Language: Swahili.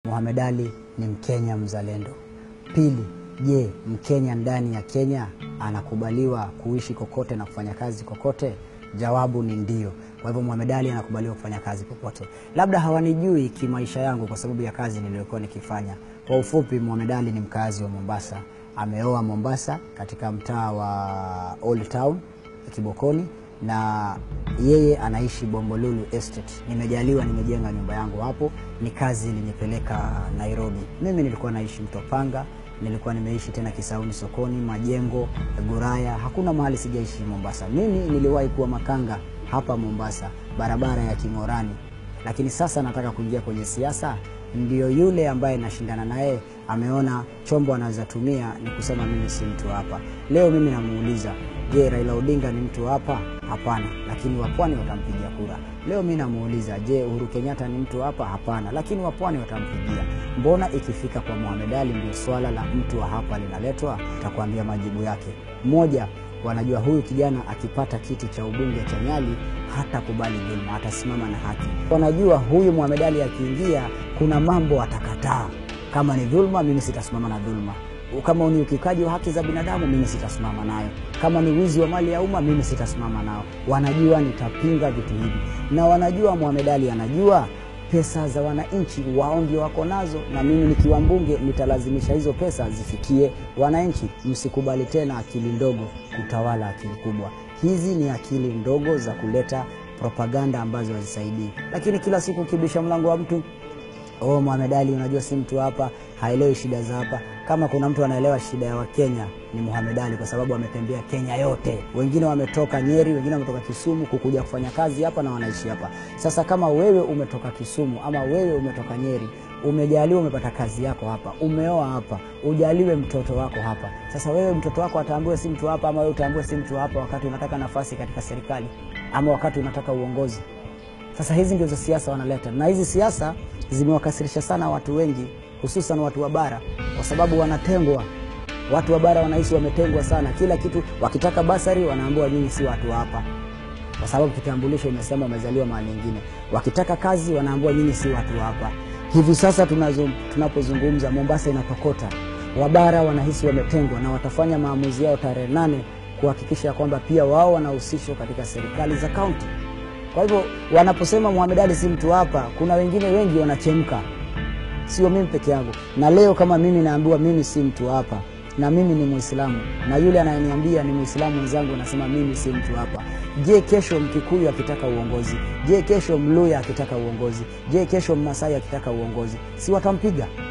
Mohamed Ali ni Mkenya mzalendo. Pili, je, Mkenya ndani ya Kenya anakubaliwa kuishi kokote na kufanya kazi kokote? Jawabu ni ndio. Kwa hivyo Mohamed Ali anakubaliwa kufanya kazi popote. Labda hawanijui kimaisha yangu kwa sababu ya kazi niliyokuwa nikifanya. Kwa ufupi, Mohamed Ali ni mkazi wa Mombasa. Ameoa Mombasa katika mtaa wa Old Town Kibokoni, na yeye anaishi Bombolulu Estate. Nimejaliwa, nimejenga nyumba yangu hapo, ni kazi ilinipeleka Nairobi. Mimi nilikuwa naishi Mtopanga, nilikuwa nimeishi tena Kisauni sokoni, Majengo, Guraya, hakuna mahali sijaishi Mombasa. Mimi niliwahi kuwa makanga hapa Mombasa, barabara ya King'orani, lakini sasa nataka kuingia kwenye siasa. Ndio yule ambaye nashindana naye ameona chombo anaweza tumia ni kusema mimi si mtu hapa. Leo mimi namuuliza, je, Raila Odinga ni mtu hapa? Hapana, lakini wapwani watampigia kura. Leo mimi namuuliza, je, Uhuru Kenyatta ni mtu hapa? Hapana, lakini wapwani watampigia. Mbona ikifika kwa Mohamed Ali ndio swala la mtu wa hapa linaletwa? Takuambia majibu yake. Moja, wanajua huyu kijana akipata kiti cha ubunge cha Nyali hata kubali dhulma, atasimama na haki. Wanajua huyu Mohamed Ali akiingia, kuna mambo atakataa. Kama ni dhulma, mimi sitasimama na dhulma. Kama ni ukiukaji wa haki za binadamu, mimi sitasimama nayo. Kama ni wizi wa mali ya umma, mimi sitasimama nao. Wanajua nitapinga vitu hivi, na wanajua Mohamed Ali anajua pesa za wananchi wao ndio wako nazo, na mimi nikiwa mbunge nitalazimisha hizo pesa zifikie wananchi. Msikubali tena akili ndogo kutawala akili kubwa. Hizi ni akili ndogo za kuleta propaganda ambazo hazisaidii, lakini kila siku ukibisha mlango wa mtu Oh, Mohamed Ali unajua si mtu hapa, haelewi shida za hapa. Kama kuna mtu anaelewa shida ya Wakenya ni Mohamed Ali, kwa sababu ametembea Kenya yote. Wengine wametoka Nyeri, wengine wametoka Kisumu kukuja kufanya kazi hapa na wanaishi hapa. Sasa kama wewe umetoka Kisumu ama wewe umetoka Nyeri, umejaliwa, umepata kazi yako hapa, umeoa hapa, ujaliwe mtoto wako hapa. Sasa wewe mtoto wako ataambiwe si mtu hapa, ama wewe utaambiwe si mtu hapa, wakati unataka nafasi katika serikali ama wakati unataka uongozi. Sasa hizi ndizo siasa wanaleta, na hizi siasa zimewakasirisha sana watu wengi, hususan watu wa bara, kwa sababu wanatengwa. Watu wa bara wanahisi wametengwa sana, kila kitu wakitaka basari wanaambiwa nyinyi si watu hapa, kwa sababu kitambulisho imesema umezaliwa mahali nyingine. Wakitaka kazi wanaambiwa nyinyi si watu hapa. Hivi sasa tunazo, tunapozungumza Mombasa inatokota, wabara wanahisi wametengwa, na watafanya maamuzi yao tarehe nane kuhakikisha kwamba pia wao wanahusishwa katika serikali za kaunti. Kwa hivyo wanaposema Mohamed Ali si mtu hapa, kuna wengine wengi wanachemka, sio mimi peke yangu. Na leo kama mimi naambiwa mimi si mtu hapa, na mimi ni Muislamu, na yule anayeniambia ni Muislamu mwenzangu anasema mimi si mtu hapa, je, kesho Mkikuyu akitaka uongozi? Je, kesho Mluya akitaka uongozi? Je, kesho Mmasai akitaka uongozi? Si watampiga?